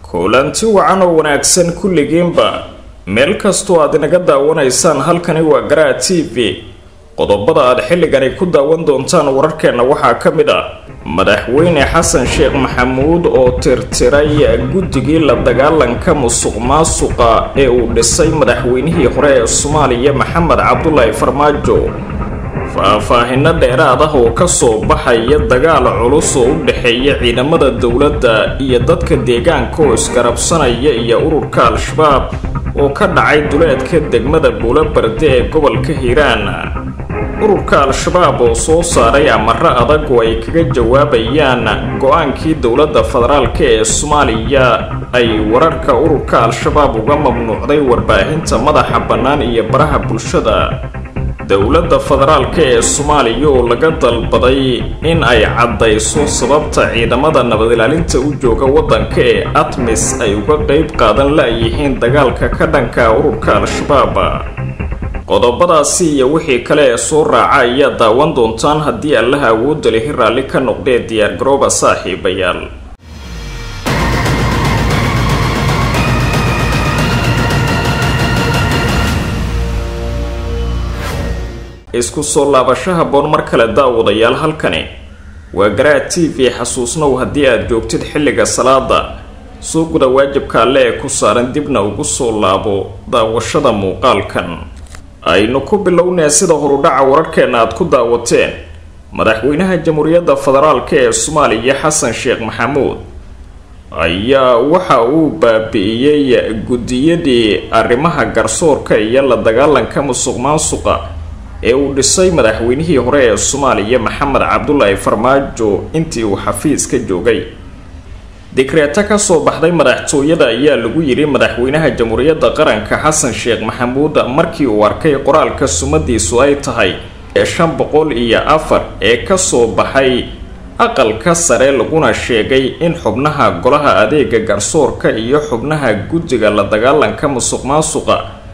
kulanti wacan oo wanaagsan kulligiinba meel kastoo aad inaga daawanaysaan halkani waa garaa t v qodobada aad xilligani ku daawan doontaan wararkeenna waxaa ka mid ah madaxweyne xasan sheekh maxamuud oo tirtiray guddigii la dagaalanka musuq maasuqa ee uu dhisay madaxweynihii hore ee soomaaliya maxamed cabdulaahi farmaajo faahfaahino dheeraad ah oo kasoo baxaya dagaal culus oo u dhexeeya ciidamada dowladda iyo dadka deegaanka oo isgarabsanaya iyo ururka al-shabaab oo ka dhacay duleedka degmada buulobarde ee gobolka hiiraan ururka al-shabaab oo soo saaray amaro adag oo ay kaga jawaabayaan go-aankii dowladda federaalk ee soomaaliya ay wararka ururka al-shabaab uga mamnuucday warbaahinta madaxa bannaan iyo baraha bulshada dowladda federaalk ee soomaaliya oo laga dalbaday in ay caddayso sababta ciidamada nabad ilaalinta u jooga waddanka ee atmis ay uga qeyb qaadan la-yihiin dagaalka ka dhanka ururka al-shabaab qodobadaasi iyo wixii kale ee soo raaca ayaa daawan doontaan haddii allaha awoodda lihi raalli ka noqdee diyaargarooba saaxiibayaal isku soo laabasho haboon mar kale daawadayaal halkani waa garaa t v xasuusnow haddii aad joogtid xilliga salaada soo guda waajibka alle ee ku saaran dibna ugu soo laabo daawashada muuqaalkan aynu ku bilownee sida horudhaca wararkeenna aad ku daawateen madaxweynaha jamhuuriyadda federaalk ee soomaaliya xasan sheekh maxamuud ayaa waxa uu baabi'iyey guddiyadii arrimaha garsoorka iyo la dagaalanka musuq maasuqa ee uu dhisay madaxweynihii hore ee soomaaliya maxamed cabdulaahi farmaajo intii uu xafiiska joogay dikreeto kasoo baxday madaxtooyada ayaa lagu yidhi madaxweynaha jamhuuriyadda qaranka xasan sheekh maxamuud markii uu arkay qoraalka sumadiisu ay tahay ee shan boqol iyo afar ee kasoo baxay aqalka sare laguna sheegay in xubnaha golaha adeega garsoorka iyo xubnaha guddiga la dagaalanka musuq maasuqa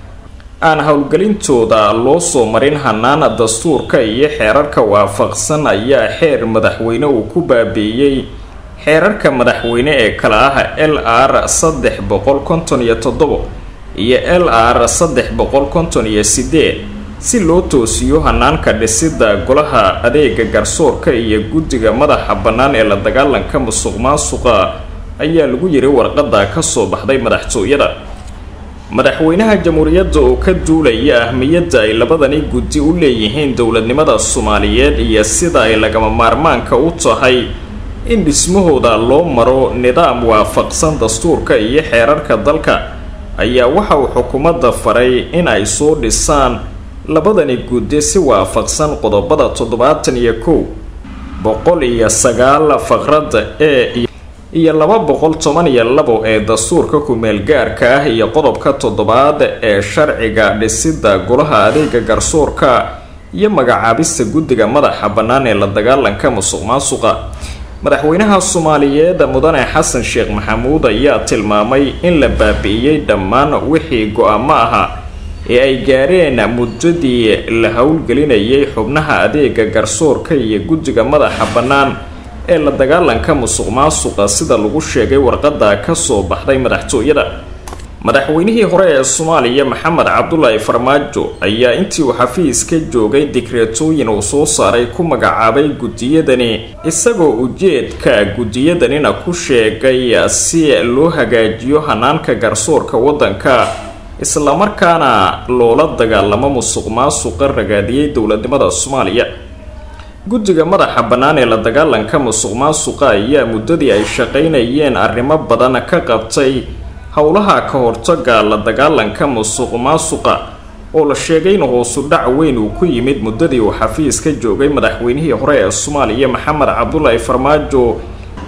aan howlgelintooda loo soo marin hanaana dastuurka iyo xeerarka waafaqsan ayaa xeer madaxweyne uu ku baabi'iyey xeerarka madaxweyne ee kale ah l r saddex boqol konton iyo toddobo iyo l r saddex boqol konton iyo sideed si loo toosiyo hanaanka dhisidda golaha adeega garsoorka iyo guddiga madaxa bannaan ee la dagaalanka musuq maasuqa ayaa lagu yiri warqada kasoo baxday madaxtooyada madaxweynaha jamhuuriyadda oo ka duulaya ahmiyadda ay labadani guddi u leeyihiin dowladnimada soomaaliyeed iyo sida ay lagama maarmaanka u tahay in dhismahooda loo maro nidaam waafaqsan dastuurka iyo xeerarka dalka ayaa waxa uu xukuumadda faray in ay soo dhisaan labadani guddi si waafaqsan qodobada toddobaatan iyo kow boqol iyo sagaal faqradda ee iyo laba boqol toban iyo labo ee dastuurka ku-meel gaarka ah iyo qodobka toddobaad ee sharciga dhisidda golaha adeega garsoorka iyo magacaabista guddiga madaxa bannaan ee la dagaalanka musuq maasuqa madaxweynaha soomaaliyeed mudane xasan sheekh maxamuud ayaa tilmaamay in la baabi'iyey dhammaan wixii go-aamo ahaa ee ay gaareen muddadii la howlgelinayay xubnaha adeega garsoorka iyo guddiga madaxa bannaan ee la dagaalanka musuq maasuqa sida lagu sheegay warqada kasoo baxday madaxtooyada madaxweynihii hore ee soomaaliya maxamed cabdulaahi farmaajo ayaa intii uu xafiiska joogay dikreetooyin uu soo saaray ku magacaabay guddiyadani isagoo ujeedka guddiyadanina ku sheegay si loo hagaajiyo hanaanka garsoorka waddanka islamarkaana loola dagaalamo musuq maasuqa ragaadiyey dowladnimada soomaaliya guddiga madaxa bannaan ee la dagaalanka musuq maasuqa ayaa muddadii ay shaqaynayeen arrimo badan ka qabtay howlaha ka hortaga la dagaalanka musuq maasuqa oo la sheegay in hoosu dhac weyn uu ku yimid muddadii uu xafiiska joogay madaxweynihii hore ee soomaaliya maxamed cabdulaahi farmaajo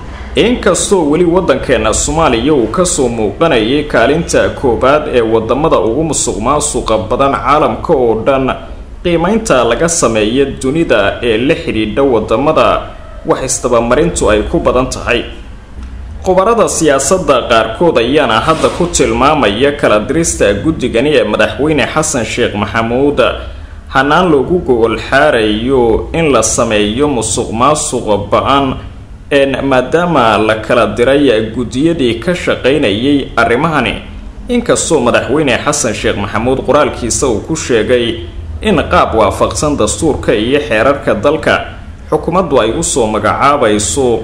inkastoo weli waddankeena soomaaliya uu kasoo muuqanayay kaalinta koowaad ee wadamada ugu musuq maasuqa badan caalamka oo dhan qiimeynta laga sameeya dunida ee la xidhiidha wadamada wax isdabamarintu ay ku badan tahay khubarada siyaasadda qaarkood ayaana hadda ku tilmaamaya kala dirista guddigani ee madaxweyne xasan sheekh maxamuud hanaan loogu gogol xaarayo in la sameeyo musuq maasuqa ba-an maadaama la kala diray guddiyadii ka shaqaynayay arrimahani inkastoo madaxweyne xasan sheekh maxamuud qoraalkiisa uu ku sheegay in qaab waafaqsan dastuurka iyo xeerarka dalka xukuumaddu ay usoo magacaabayso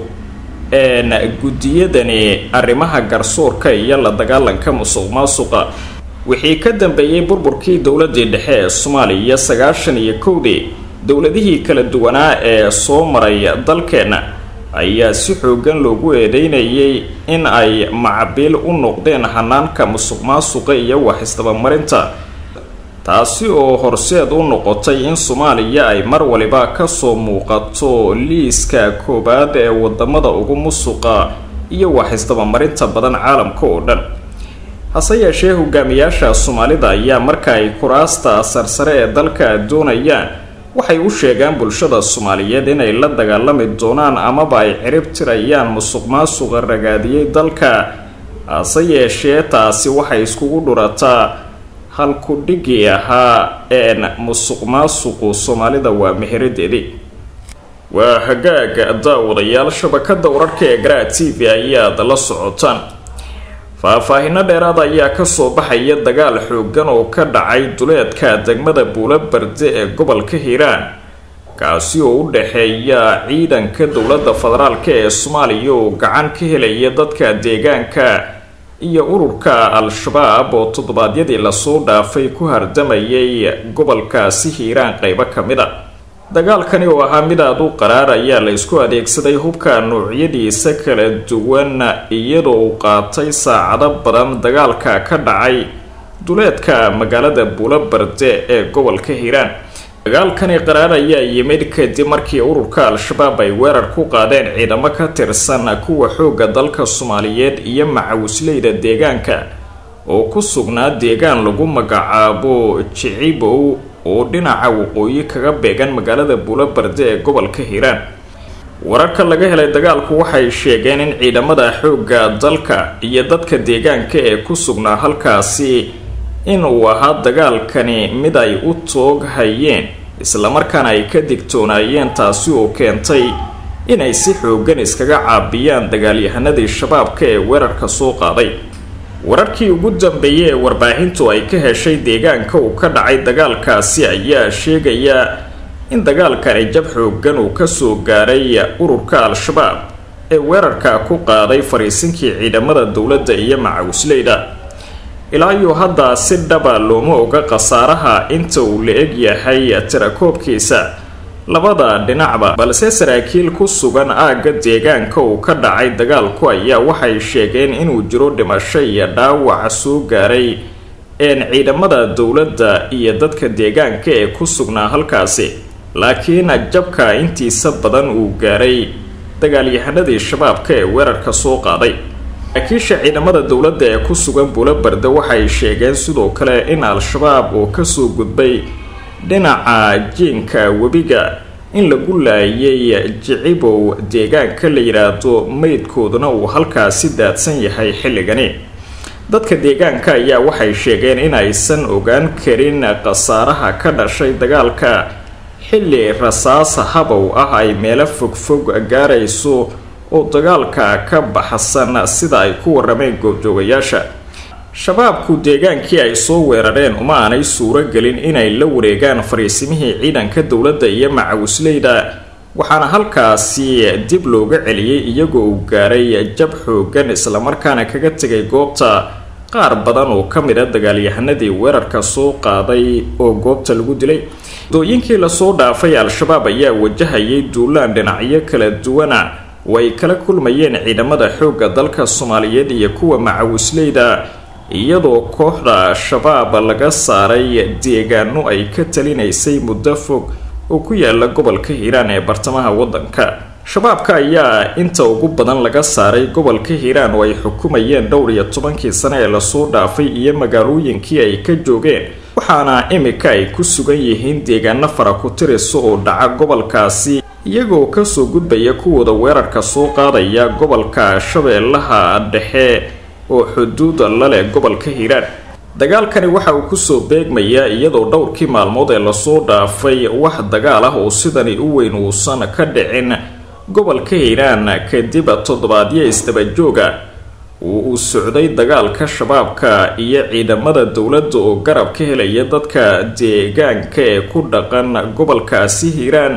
guddiyadani arrimaha garsoorka iyo la dagaalanka musuq maasuqa wixii ka dambeeyey burburkii dowladii dhexe ee soomaaliya sagaashan iyo kowdii dowladihii kala duwanaa ee soo maray dalkeenna ayaa si xoogan loogu eedeynayay in ay macabiil u noqdeen hanaanka musuq maasuqa iyo wax isdabamarinta taasi oo horseed u noqotay in soomaaliya ay mar waliba kasoo muuqato liiska koowaad ee wadamada ugu musuqa iyo wax isdabamarinta badan caalamka oo dhan hase yeeshee hogaamiyaasha soomaalida ayaa marka ay kuraasta sarsare ee dalka doonayaan waxay u sheegaan bulshada soomaaliyeed inay la dagaalami doonaan amaba ay cirib tirayaan musuq maasuqa ragaadiyey dalka hase yeeshee taasi waxay iskugu dhurataa halku-dhigii ahaa een musuq maasuqu soomaalida waa meheradeedii waa hagaaga daawadayaal shabakada wararka ee garaa t v ayaad la socotaan faahfaahino dheeraad ayaa kasoo baxaya dagaal xoogan oo ka dhacay duleedka degmada buulo barde ee gobolka hiiraan kaasi oo u dhexeeya ciidanka dowladda federaalk ee soomaaliya oo gacan ka helaya dadka deegaanka iyo ururka al-shabaab oo toddobaadyadii lasoo dhaafay ku hardamayay gobolkaasi hiiraan qeybo ka mid a dagaalkani oo ahaa mid aada u qaraar ayaa la isku adeegsaday hubka noocyadiisa kala duwan iyadoo uu qaatay saacado badan dagaalka ka dhacay duleedka magaalada buulo barde ee gobolka hiiraan dagaalkani qaraar ayaa yimid kadib markii ururka al-shabaab ay weerar ku qaadeen ciidamo ka tirsan kuwa xoogga dalka soomaaliyeed iyo macawisleyda deegaanka oo ku sugnaa deegaan lagu magacaabo jicibow oo dhinaca waqooyi kaga beegan magaalada buulo barde ee gobolka hiiraan wararka laga helay dagaalku waxay sheegeen in ciidamada xoogga dalka iyo dadka deegaanka ee ku sugnaa halkaasi in uu ahaa dagaalkani mid ay u toog hayeen islamarkaana ay ka digtoonaayeen taasi oo keentay inay si xoogan iskaga caabiyaan dagaalyahanadii shabaabka ee weerarka soo qaaday wararkii ugu dambeeyay ee warbaahintu ay ka heshay deegaanka uu ka dhacay dagaalkaasi ayaa sheegaya in dagaalkani jab xoogan uu kasoo gaaray ururka al-shabaab ee weerarka ku qaaday fariisinkii ciidamada dowladda iyo macawisleyda ilaa iyo hadda si dhaba looma oga khasaaraha inta uu la eg yahay tirakoobkiisa labada dhinacba balse saraakiil ku sugan aagga deegaanka uu ka dhacay dagaalku ayaa waxay sheegeen inuu jiro dhimasho iyo dhaawac soo gaaray een ciidamada dowladda iyo dadka deegaanka ee ku sugnaa halkaasi laakiin jabka intiisa badan uu gaaray dagaalyahanadii shabaabka ee weerarka soo qaaday saraakiisha ciidamada dowladda ee ku sugan buulo barde waxay sheegeen sidoo kale in al-shabaab oo kasoo gudbay dhinaca jiinka webiga in lagu laayay jicibow deegaanka la yidhaahdo meydkooduna uu halkaasi daadsan yahay xilligani dadka deegaanka ayaa waxay sheegeen in aysan ogaan karin khasaaraha ka dhashay dagaalka xilli rasaas habow ah ay meelo fogfog gaarayso oo dagaalka ka baxsan sida ay ku warameen goobjoogayaasha shabaabku deegaankii ay soo weerareen uma aanay suuro gelin inay la wareegaan fariisimihii ciidanka dowladda iyo macawisleyda waxaana halkaasi dib looga celiyey iyagoo uu gaaray jab xoogan islamarkaana kaga tegay goobta qaar badan oo ka mid a dagaalyahanadii weerarka soo qaaday oo goobta lagu dilay dooyinkii lasoo dhaafay al-shabaab ayaa wajahayay duulaan dhinacyo kala duwana way kala kulmayeen ciidamada xoogga dalka soomaaliyeed iyo kuwa macawisleyda iyadoo kooxda shabaab laga saaray deegaano ay ka talinaysay muddo fog oo ku yaala gobolka hiiraan ee bartamaha waddanka shabaabka ayaa inta ugu badan laga saaray gobolka hiiraan oo ay xukumayeen dhowr iyo tobankii sane ee lasoo dhaafay iyo magaalooyinkii ay ka joogeen waxaana imika ay ku sugan yihiin deegaano fara ku tirisa oo dhaca gobolkaasi iyagoo kasoo gudbaya kuwooda weerarka soo qaadaya gobolka shabeellaha dhexe oo xuduuda laleh gobolka hiiraan dagaalkani waxa uu kusoo beegmayaa iyadoo dhowrkii maalmood ee lasoo dhaafay wax dagaal ah oo sidani u weyn uusan ka dhicin gobolka hiiraan kadib toddobaadyo isdabajooga uu uu socday dagaalka shabaabka iyo ciidamada dowladda oo garab ka helaya dadka deegaanka ee ku dhaqan gobolkaasi hiiraan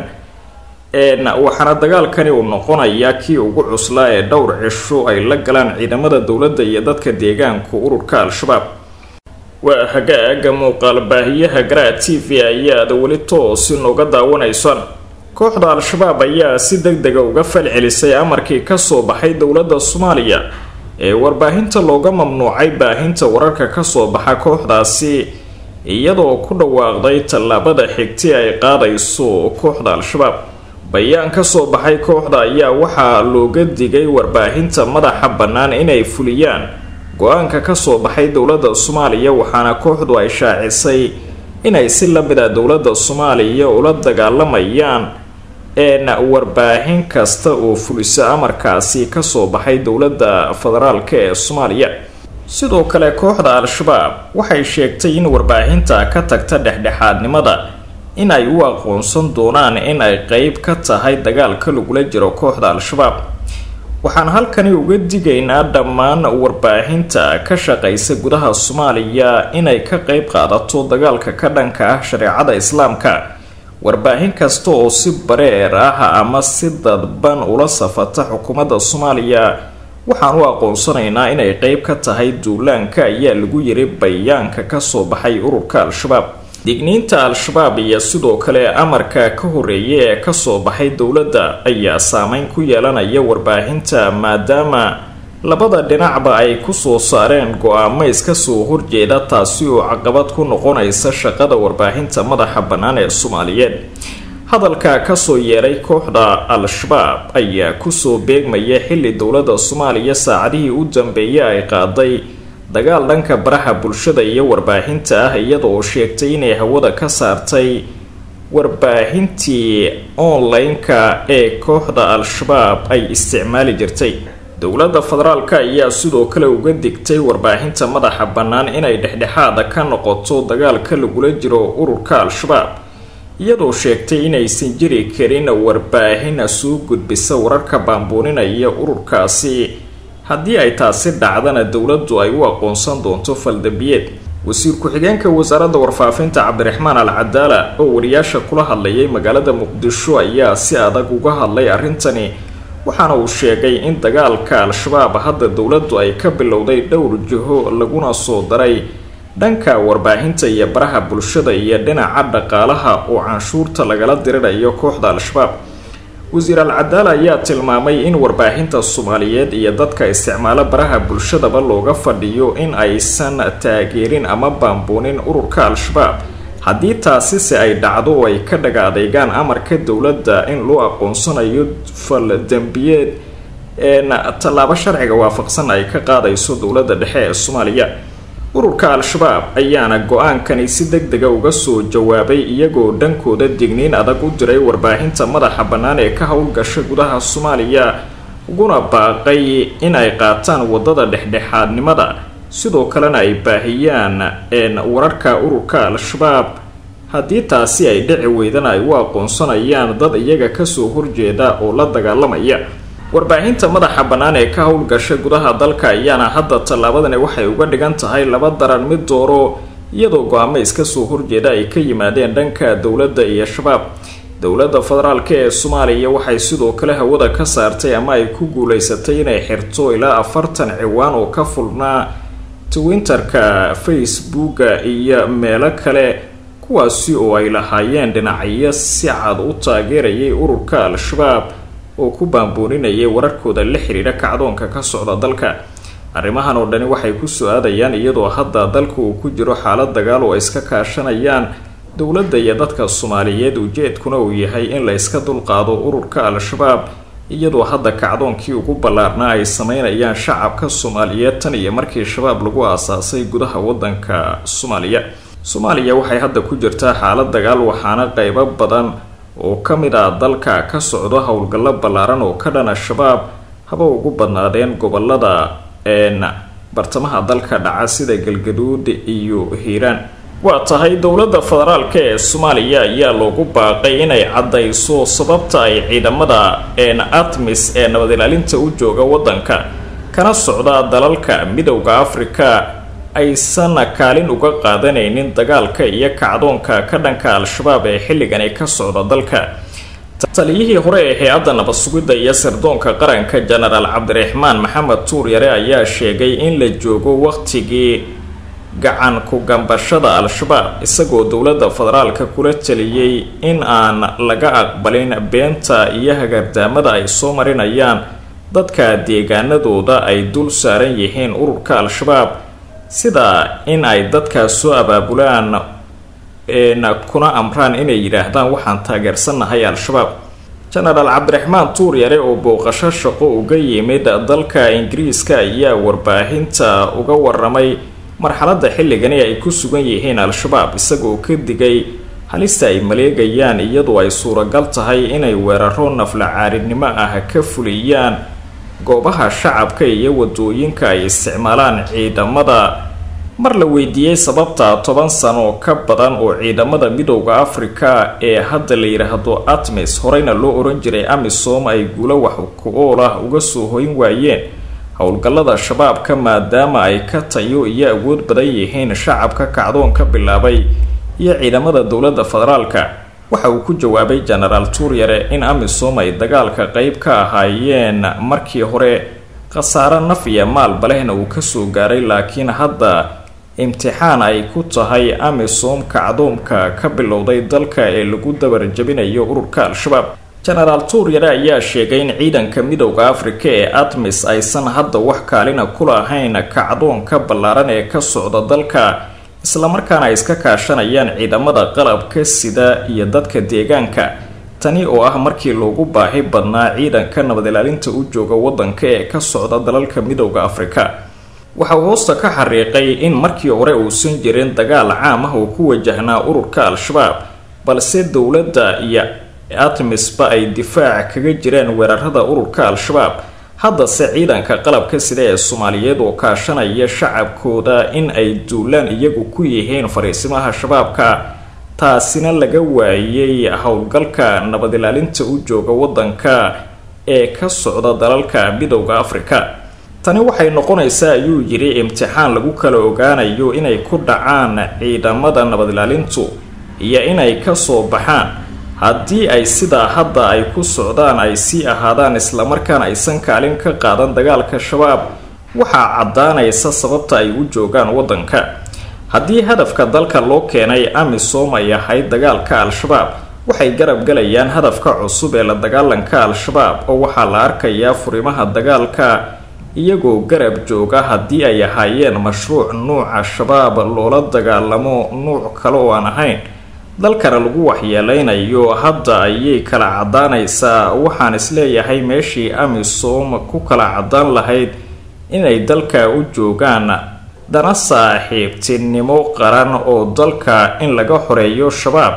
waxaana dagaalkani uu noqonayaa kii ugu cuslaa ee dhowr cisho ay la galaan ciidamada dowladda iyo dadka deegaanku ururka al-shabaab waa hagaaga muuqaal baahiyaha garaa t v ayaad weli toosi nooga daawanaysaan kooxda al-shabaab ayaa si deg dega uga falcelisay amarkii kasoo baxay dowladda soomaaliya ee warbaahinta looga mamnuucay baahinta wararka kasoo baxa kooxdaasi iyadoo ku dhawaaqday tallaabada xigti ay qaadayso kooxda al-shabaab bayaan kasoo baxay kooxda ayaa waxaa looga digay warbaahinta madaxa bannaan inay fuliyaan go-aanka kasoo baxay dowladda soomaaliya waxaana kooxdu ay shaacisay inay si lamid a dowladda soomaaliya ula dagaalamayaan een warbaahin kasta oo fulisa amarkaasi kasoo baxay dowladda federaalk ee soomaaliya sidoo kale kooxda al-shabaab waxay sheegtay in warbaahinta ka tagta dhexdhexaadnimada in ay u aqoonsan doonaan in ay qeyb ka tahay dagaalka lagula jiro kooxda al-shabaab waxaan halkani uga digaynaa dhammaan warbaahinta ka shaqaysa gudaha soomaaliya inay ka qeyb qaadato dagaalka ka dhanka ah shareecada islaamka warbaahin kasta oo si bareer ah ama si dadban ula safata xukuumadda soomaaliya waxaan u aqoonsanaynaa inay qeyb ka tahay duulaanka ayaa lagu yiri bayaanka kasoo baxay ururka al-shabaab digniinta al-shabaab iyo sidoo kale amarka ka horeeya ee kasoo baxay dowladda ayaa saameyn ku yeelanaya warbaahinta maadaama labada dhinacba ay kusoo saareen go-aamo iska soo horjeeda taasi oo caqabad ku noqonaysa shaqada warbaahinta madaxa bannaan ee soomaaliyeed hadalka kasoo yeeray kooxda al-shabaab ayaa kusoo beegmaya xilli dowladda soomaaliya saacadihii u dambeeyay ay qaaday dagaal dhanka baraha bulshada iyo warbaahinta ah iyada oo sheegtay inay hawada ka saartay warbaahintii online-ka ee kooxda al-shabaab ay isticmaali jirtay dowladda federaalk ayaa sidoo kale uga digtay warbaahinta madaxa bannaan inay dhexdhexaada ka noqoto dagaalka lagula jiro ururka al-shabaab iyadoo sheegtay inaysan jiri karin warbaahin soo gudbisa wararka baambuuninaya ururkaasi haddii ay taasi dhacdana dowladdu ay u aqoonsan doonto faldambiyeed wasiir ku-xigeenka wasaaradda warfaafinta cabdiraxmaan al cadaala oo wariyaasha kula hadlayay magaalada muqdisho ayaa si adag uga hadlay arrintani waxaana uu sheegay in dagaalka al-shabaab hadda dowladdu ay ka bilowday dhowr jiho laguna soo daray dhanka warbaahinta iyo baraha bulshada iyo dhinaca dhaqaalaha oo canshuurta lagala dirirayo kooxda al-shabaab wasiir al-cadaala ayaa tilmaamay in warbaahinta soomaaliyeed iyo dadka isticmaalo baraha bulshadaba looga fadhiyo in aysan taageerin ama baambuunin ururka al-shabaab haddii taasise ay dhacdo oo ay ka dhaga adeegaan amarka dowladda in loo aqoonsanayo fal dembiyeed een tallaabo sharciga waafaqsan ay ka qaadayso dowladda dhexe ee soomaaliya ururka al-shabaab ayaana go-aankani si deg dega uga soo jawaabay iyagoo dhankooda digniin adag u diray warbaahinta madaxa bannaan ee ka howlgasha gudaha soomaaliya uguna baaqay in ay qaataan waddada dhexdhexaadnimada sidoo kalena ay baahiyaan een wararka ururka al-shabaab haddii taasi ay dhici weydana ay u aqoonsanayaan dad iyaga kasoo horjeeda oo la dagaalamaya warbaahinta madaxa bannaan ee ka howlgasha gudaha dalka ayaana hadda tallaabadani waxay uga dhigan tahay laba daran mid dooro iyadoo go-aamo iska soo horjeeda ay ka yimaadeen dhanka dowladda iyo shabaab dowladda federaalk ee soomaaliya waxay sidoo kale hawada ka saartay ama ay ku guuleysatay inay xirto ilaa afartan ciwaan oo ka fulnaa twitterka facebooka iyo meelo kale kuwaasi oo ay lahaayeen dhinacyo si cad u taageerayay ururka al-shabaab oo ku baambooninayay wararkooda la xiriira kacdoonka ka socda dalka arrimahan oo dhani waxay ku soo aadayaan iyadoo hadda dalka uu ku jiro xaalad dagaal oo ay iska kaashanayaan dowladda iyo dadka soomaaliyeed ujeedkuna uu yahay in la iska dulqaado ururka al-shabaab iyadoo hadda kacdoonkii ugu ballaarnaa ay sameynayaan shacabka soomaaliyeed tan iyo markii shabaab lagu aasaasay gudaha wadanka soomaaliya soomaaliya waxay hadda ku jirtaa xaalad dagaal waxaana qeybo badan oo ka mid ah dalka ka socdo howlgallo ballaaran oo ka dhana shabaab haba ugu badnaadeen gobolada een bartamaha dalka dhaca sida galgaduud iyo hiiraan waa tahay dowladda federaalk ee soomaaliya ayaa loogu baaqay inay caddayso sababta ay ciidamada een atmis ee nabad ilaalinta u jooga waddanka kana socda dalalka midowda afrika aysan kaalin uga qaadanaynin dagaalka iyo kacdoonka ka dhanka al-shabaab ee xilligani ka socda dalka taliyihii hore ee hay-adda nabad sugidda iyo sirdoonka qaranka jenaraal cabdiraxmaan maxamed tuuryare ayaa sheegay in la joogo waqtigii gacan ku-gambashada al-shabaab isagoo dowladda federaalka kula taliyey in aan laga aqbalin beenta iyo hagardaamada ay soo marinayaan dadka deegaanadooda ay dul saaran yihiin ururka al-shabaab sida in ay dadkaas soo abaabulaan kuna amraan inay yidhaahdaan waxaan taageersannahay al-shabaab jenaraal cabdiraxmaan tuuryare oo booqasho shaqo uga yimid dalka ingiriiska ayaa warbaahinta uga waramay marxaladda xilligani ay ku sugan yihiin al-shabaab isagoo ka digay halista ay maleegayaan iyadoo ay suuragal tahay inay weeraro nafla caaridnimo ah ka fuliyaan goobaha shacabka iyo wadooyinka ay isticmaalaan ciidamada mar la weydiiyey sababta toban sano ka badan oo ciidamada midowda afrika ee hadda la yidhaahdo atmis horeyna loo oran jiray amisom ay guulo wax ku-ool ah uga soo hoyn waayeen howlgallada shabaabka maadaama ay ka tayo iyo awood badan yihiin shacabka kacdoon ka bilaabay iyo ciidamada dowladda federaalka waxa uu ku jawaabay jenaraal tuuryare in amisom ay dagaalka qeyb ka ahaayeen markii hore khasaaro naf iyo maalba lehna uu kasoo gaaray laakiin hadda imtixaan ay ku tahay amisom kacdoomka ka bilowday dalka ee lagu dabar jabinayo ururka al-shabaab jenaraal tuuryare ayaa sheegay in ciidanka midowda afrika ee atmis aysan hadda wax kaalina ku lahayn kacdoonka ballaaran ee ka socda dalka islamarkaana ay iska kaashanayaan ciidamada qalabka sida iyo dadka deegaanka tani oo ah markii loogu baahi badnaa ciidanka nabad ilaalinta u jooga waddanka ee ka socda dalalka midowda afrika waxa uu hoosta ka xariiqay in markii hore uusan jirin dagaal caam ah oo ku wajahnaa ururka al-shabaab balse dowladda iyo atmisba ay difaac kaga jireen weerarada ururka al-shabaab haddase ciidanka qalabka sida ee soomaaliyeed oo kaashanaya shacabkooda in ay duulaan iyagu ku yihiin fariisimaha shabaabka taasina laga waayay howlgalka nabad ilaalinta u jooga waddanka ee ka socda dalalka midowda afrika tani waxay noqonaysaa ayuu yidhi imtixaan lagu kala ogaanayo inay ku dhacaan ciidamada nabad ilaalintu iyo inay kasoo baxaan haddii ay sidaa hadda ay ku socdaan ay sii ahaadaan islamarkaana aysan kaalin ka qaadan dagaalka shabaab waxaa caddaanaysa sababta ay u joogaan waddanka haddii hadafka dalka loo keenay amisom ay ahayd dagaalka al-shabaab waxay garab galayaan hadafka cusub ee la dagaalanka al-shabaab oo waxaa la arkayaa furimaha dagaalka iyagoo garab jooga haddii ay ahaayeen mashruuc nuuca shabaab loola dagaalamo nuuc kale oo aan ahayn dalkana lagu waxyeeleynayo hadda ayay kala caddaanaysaa waxaan isleeyahay meeshii amisom ku kala caddaan lahayd inay dalka u joogaan dana saaxiibtinimo qaran oo dalka in laga xoreeyo shabaab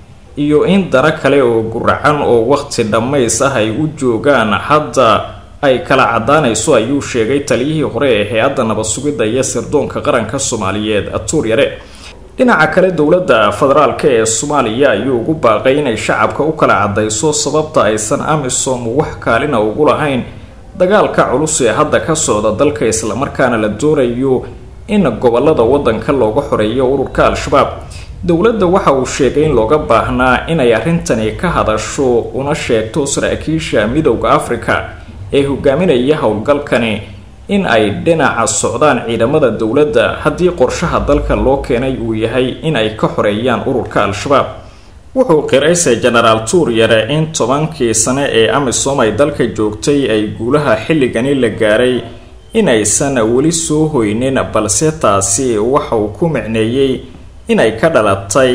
iyo in dana kale oo guracan oo waqti dhammays ah ay u joogaan hadda ay kala caddaanayso ayuu sheegay taliyihii hore ee hay-adda nabad sugidda iyo sirdoonka qaranka soomaaliyeed tuuryare dhinaca kale dowladda federaalka ee soomaaliya ayuu ugu baaqay inay shacabka u kala caddayso sababta aysan amisom wax kaalina ugu lahayn dagaalka culus ee hadda ka socda dalka islamarkaana la doonayo in gobolada waddanka looga xoreeyo ururka al-shabaab dowladda waxa uu sheegay in looga baahnaa inay arrintani ka hadasho una sheegto saraakiisha midowda afrika ee hogaaminaya howlgalkani in ay dhinaca socdaan ciidamada dowladda haddii qorshaha dalka loo keenay uu yahay in ay ka xoreeyaan ururka al-shabaab wuxuu qirayse jenaraal tuuryare in tobankii sane ee amisom ay dalka joogtay ay guulaha xilligani la gaaray inaysan weli soo hoynin balse taasi waxa uu ku micneeyey inay ka dhalatay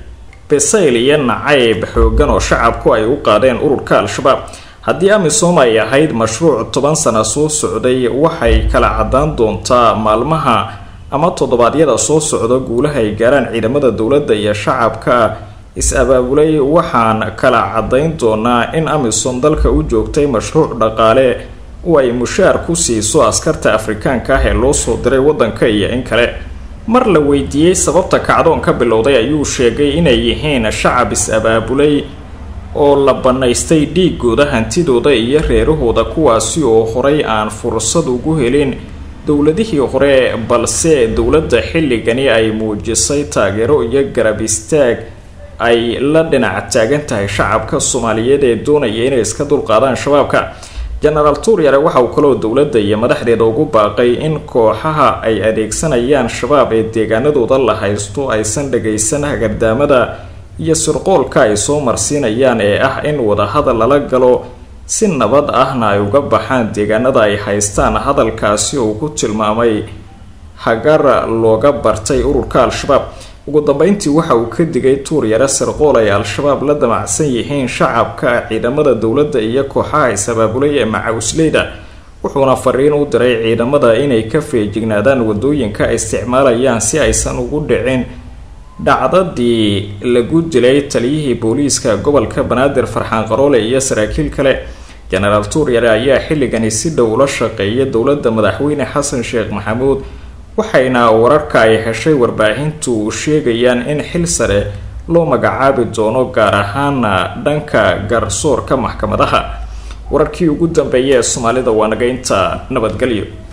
bisayl iyo nacayb xoogan oo shacabku ay u qaadeen ururka al-shabaab haddii amisom ay ahayd mashruuc toban sana soo socday waxay kala caddaan doontaa maalmaha ama toddobaadyada soo socda guulaha ay gaaraan ciidamada dowladda iyo shacabka is-abaabulay waxaan kala caddayn doonaa in amisom dalka u joogtay mashruuc dhaqaale oo ay mushaar ku siiso askarta afrikaanka ah ee loo soo diray waddanka iyo in kale mar la weydiiyey sababta kacdoon ka bilowday ayuu sheegay inay yihiin shacab is-abaabulay oo la bannaystay dhiigooda hantidooda iyo reerahooda kuwaasi oo horay aan fursad ugu helin dowladihii hore balse dowladda xilligani ay muujisay taageero iyo garab istaag ay la dhinac taagan tahay shacabka soomaaliyeed ee doonaya inay iska dulqaadaan shabaabka genaraal tuuryare waxa uu kaloo dowladda iyo madaxdeeda ugu baaqay in kooxaha ay adeegsanayaan shabaab ee deegaanadooda la haysto aysan dhagaysan hagardaamada iyo sirqoolka ay soo marsiinayaan ee ah in wadahadal lala galo si nabad ahna ay uga baxaan deegaanada ay haystaan hadalkaasi uu ku tilmaamay hagar looga bartay ururka al-shabaab ugu dambeyntii waxa uu ka digay tuuryare sirqool ay al-shabaab la damacsan yihiin shacabka ciidamada dowladda iyo kooxaha is-abaabulay ee macawisleyda wuxuuna fariin u diray ciidamada inay ka feejignaadaan wadooyinka ay isticmaalayaan si aysan ugu dhicin dhacdadii lagu dilay taliyihii booliiska gobolka banaadir farxaan qaroole iyo saraakiil kale genaraal tuuryare ayaa xilligani si dhow ula shaqeeya dowladda madaxweyne xasan sheekh maxamuud waxayna wararka ay heshay warbaahintu sheegayaan in xil sare loo magacaabi doono gaar ahaana dhanka garsoorka maxkamadaha wararkii ugu dambeeya ee soomaalida waa naga inta nabadgelyo